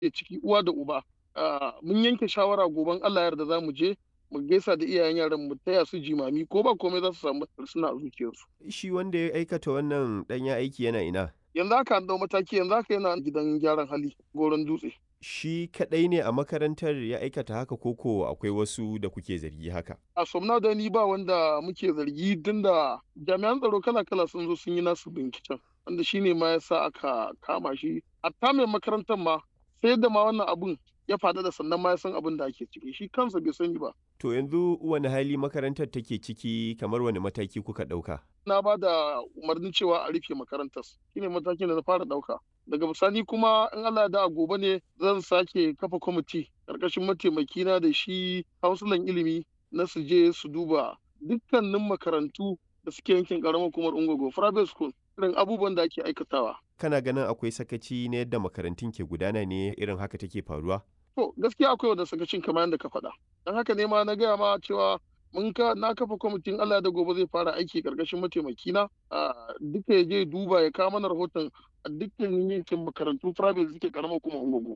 ke ciki uwa da uba mun yanke shawara goben Allah yarda za mu je mu gaisa da iyayen yaran mu taya su jimami ko ba komai za su samu suna a zuciyarsu. Shi wanda ya aikata wannan ɗanyen aiki yana ina? Yanzu haka an dau mataki yanzu haka yana gidan gyaran hali goron dutse. Shi kaɗai ne a makarantar ya aikata haka koko akwai wasu da kuke zargi haka? A somna da ni ba wanda muke zargi tun da jami'an tsaro kala-kala sun zo sun yi nasu binciken wanda shi ne ma ya sa aka kama shi. Hatta mai makarantar ma sai da ma wannan abun ya faɗa da sannan ma ya san abin da ake ciki shi kansa bai sani ba. To yanzu wani hali makarantar take ciki kamar wani mataki kuka ɗauka? Na ba da umarnin cewa a rufe makarantar shine matakin da na fara ɗauka. Daga bisani kuma in Allah da gobe ne zan sake kafa kwamiti ƙarƙashin mataimakina da shi hausulan ilimi na su je su duba dukkanin makarantu da suke yankin ƙaramar hukumar Ungogo private school irin abubuwan da ake aikatawa. Kana ganin akwai sakaci na yadda makarantun ke gudana ne irin haka take faruwa? To gaskiya akwai wanda sakacin kamar yadda ka faɗa. Don haka ne ma na gaya ma cewa mun ka na kafa kwamitin Allah da gobe zai fara aiki karkashin mataimakina a duka ya je duba ya kawo mana rahoton a dukkan yankin makarantu private da suke karamar kuma ungugu.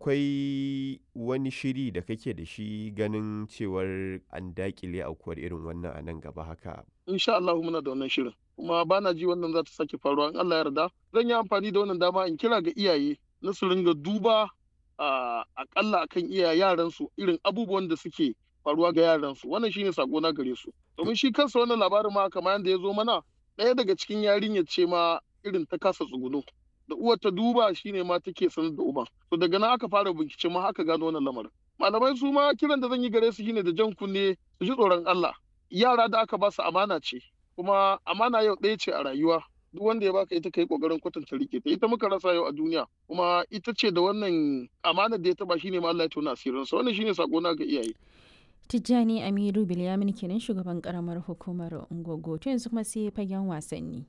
Akwai wani shiri da kake da shi ganin cewar an dakile aukuwar irin wannan a nan gaba haka. Insha Allah muna da wannan shirin. Kuma ba na ji wannan za ta sake faruwa in Allah ya yarda. Zan yi amfani da wannan dama in kira ga iyaye na su ringa duba a akalla akan iya yaransu irin abubuwan da suke faruwa ga yaransu wannan shine sako na gare su domin shi kansa wannan labarin ma kamar yadda ya zo mana ɗaya daga cikin yarinyar ce ma irin ta kasa tsuguno da uwar ta duba shine ma take sanar da uban to daga nan aka fara bincike ma aka gano wannan lamarin malamai su ma kiran da zan yi gare su shine da jan kunne su ji tsoron Allah yara da aka ba su amana ce kuma amana yau ɗaya ce a rayuwa duk wanda ya baka ita kai kokarin kwatanta rike ta ita muka rasa yau a duniya kuma ita ce da wannan amanar da ya taba shine ma Allah ya tona asirin sa wannan shine sako na ga iyaye Tijjani Amiru Bilyamin kenan shugaban karamar hukumar Ungogo to yanzu kuma sai fagen wasanni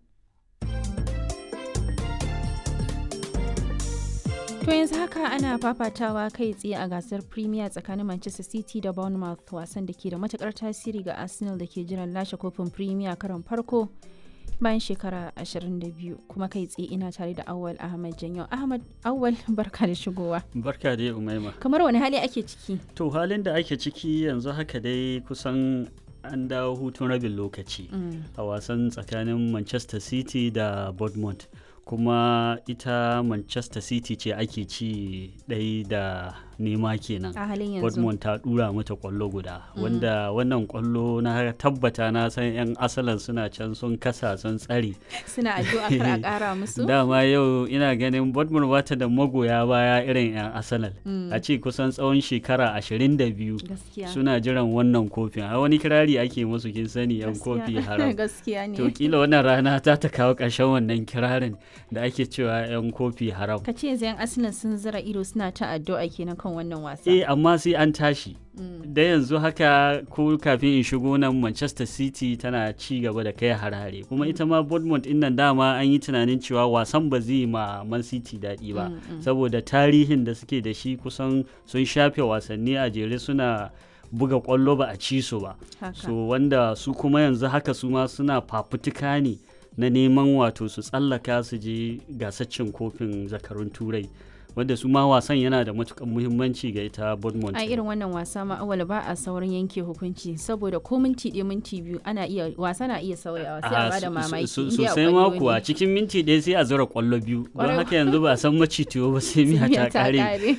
To yanzu haka ana fafatawa kai tsaye a gasar Premier tsakanin Manchester City da Bournemouth wasan da ke da matukar tasiri ga Arsenal da ke jiran lashe kofin Premier karon farko bayan shekara 22 kuma kai tsaye ina tare da awal ahmad janyo ahmad awal barka da shigowa barka dai umaima kamar wani hali ake ciki to halin da ake ciki yanzu haka dai kusan an dawo hutun rabin lokaci a wasan tsakanin manchester city da bournemouth kuma ita manchester city ce ake ci ɗai da nema kenan a halin yanzu Dortmund ta dura mata kwallo guda wanda wannan kwallo na tabbata na san yan asalan suna can sun kasa sun tsare suna addu'a kar a kara musu dama yau ina ganin Dortmund bata da magoya baya irin yan asalal a ce kusan tsawon shekara 22 gaskiya suna jiran wannan kofin a wani kirari ake musu kin sani yan kofi haram gaskiya ne to kila wannan rana ta ta kawo ƙarshen wannan kirarin da ake cewa yan kofi haram ka ce yanzu yan arsenal sun zira ido suna ta addu'a kenan kan wannan wasa eh amma sai an tashi da yanzu haka ko kafin in shigo nan manchester city tana ci gaba da kai harare kuma ita ma bournemouth din nan dama an yi tunanin cewa wasan ba zai ma man city daɗi ba saboda tarihin da suke da shi kusan sun shafe wasanni a jere suna buga kwallo ba a ci su ba so wanda su kuma yanzu haka su ma suna fafutuka ne na neman wato su tsallaka su je gasaccin kofin zakarun turai wanda su ma wasan yana da matukan muhimmanci ga ita Bournemouth. a irin wannan wasa ma awal ba a saurin yanke hukunci saboda ko minti ɗaya minti biyu ana iya wasa na iya sauyawa sai a bada mamaki sosai ma kuwa cikin minti ɗaya sai a zura kwallo biyu don haka yanzu ba san macitiyo ba sai miya ta kare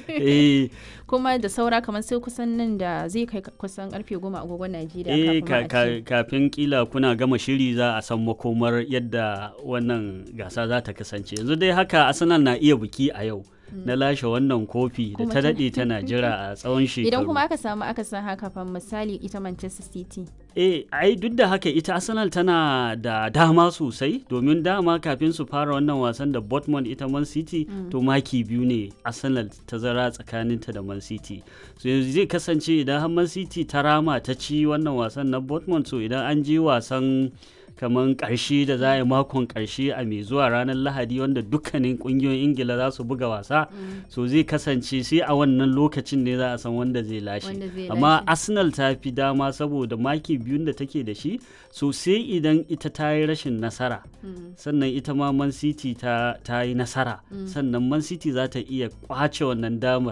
kuma da saura kamar sai kusan nan da zai kai kusan karfe goma agogon Najeriya kafin kafin kila kuna gama shiri za a san makomar yadda wannan gasa za ta kasance yanzu dai haka Arsenal na iya biki a yau na lashe wannan kofi da ta daɗe tana jira a tsawon shekaru. Idan kuma aka samu aka san haka fa misali ita Manchester City. Eh, ai duk da haka ita Arsenal tana da dama sosai domin dama kafin su fara wannan wasan da Dortmund ita Man City mm. to maki biyu ne Arsenal ta zara tsakaninta da Man City. So yanzu zai kasance idan har Man City ta rama ta ci wannan wasan na Dortmund so idan an je wasan kamar karshe da za a yi makon karshe a mai zuwa ranar lahadi wanda dukkanin kungiyoyin ingila za su buga wasa so zai kasance sai a wannan lokacin ne za a san wanda zai lashe amma arsenal ta fi dama saboda maki biyun da take da shi so sai idan ita ta yi rashin nasara sannan ita ma man city ta yi nasara sannan man city za ta iya kwace wannan damar